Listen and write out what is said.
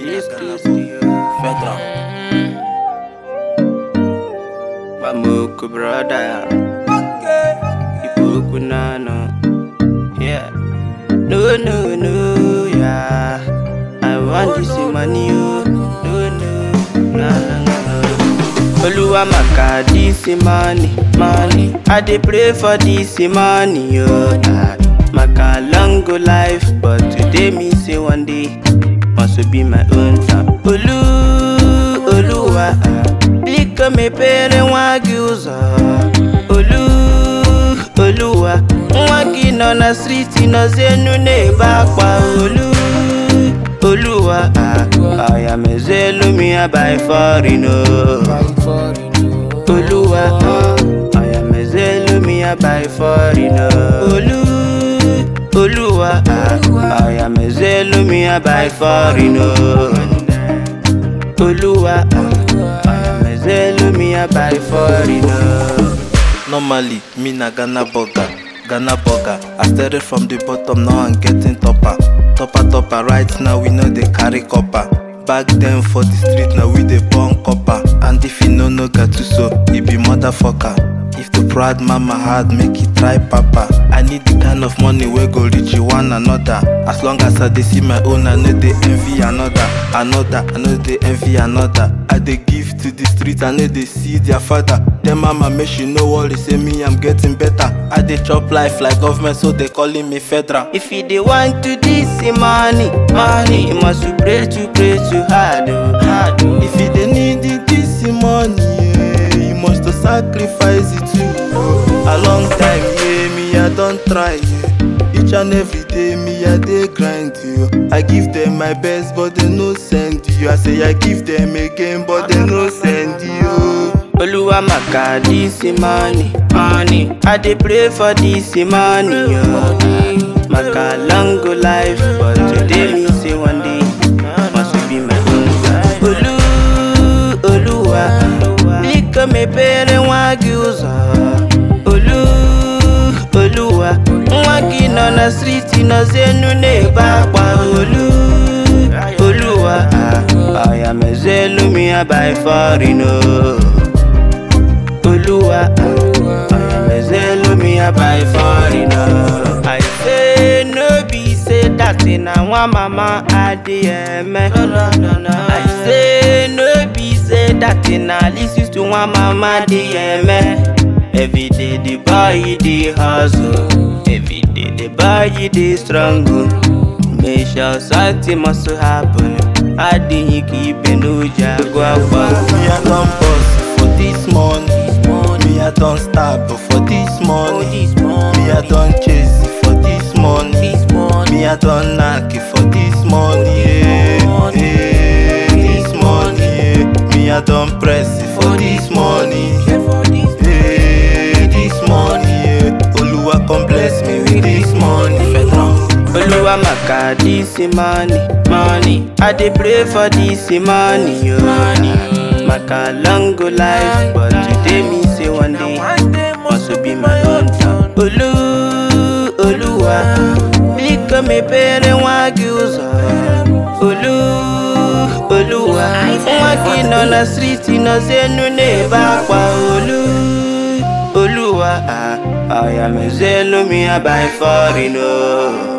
This Christy, Fedra. Bamuku brother. Ibuku nano. Yeah. No, no, no, yeah. I want this money, oh. No, no, no, no, no. Oluwa maka this money, money. I dey pray for this money, oh. ah. Maka long go life, but today me say one day must be my own time. Olu, Oluwa, ah. biko mepere nwa gị ụzọ. Olu, Oluwa, nwa gị nọ na striti nọzi enu na-ebe akwa. Olu, Oluwa, ah. aya mezelu mi ya by foreign, oh. Oluwa, ah, aya mezelu mi ya by foreign, oh. Olu, Oluwa, ah, aya mezelu mi ya by foreign, oh. Oluwa, ah, aya mezelu mi ya by foreign, oh. Normally, me na Ghana burger, Ghana burger. I started from the bottom, now I'm getting topper. Topper, topper, right now we know they carry copper. Back then for the street, now we dey burn copper. And if you no know Gatuso, he be motherfucker. If the proud mama hard, make it try papa. I need the kind of money where go reach you one another. As long as I dey see my own, I know they envy another, another. I know they envy another. I dey give to the street, I know they see their father. Then mama make she no worry, say me I'm getting better. I dey chop life like government, so they calling me federal. If you dey want to this money, money, you must to pray to pray to hard, oh, hard, oh. If you dey need it, this money, yeah, you must to sacrifice it too. A long time, yeah, me I don't try, yeah. Each and every day, me I dey grind, you. I give them my best, but they no send you. I say I give them again, but they no send you. Oluwa maka this money, money. I dey pray for this money, oh. Maka long go life, but today me say one day must be my own time. Olu, Oluwa, biko mepere nwa gị ụzọ. Olu, Oluwa, nwa gị nọ na striti nọzi enu na-ebe akwa. Olu, Oluwa, ah, aya mezelu mi ya by foreign, oh. Oluwa, I am Ezelumia by foreign. I say no be say that in a one mama adiyeme. I say no be say that in a listen to one mama adiyeme. Every day the boy dey hustle, every day the boy dey struggle. Make sure something must happen. Adịghị ka ibe n'oji agụ agba. Me I don bust for this money. Me I don stab for this money. Me I don chase for this money. Me I don knack for this money. Yeah, yeah, this money. Yeah. Me I don press for this money. Yeah, this money. Yeah. Oluwa come bless me with this money. Federal. Oluwa maka this money, money. I dey pray for this money, yo. Maka long go life, but today me say one day must be my own time. Olu, Oluwa, biko mepere nwa gị ụzọ. Olu, Oluwa, nwa gị nọ na striti nọzi enu na-ebe akwa. Olu, Oluwa, ah, aya mezelu mi ya by foreign, oh.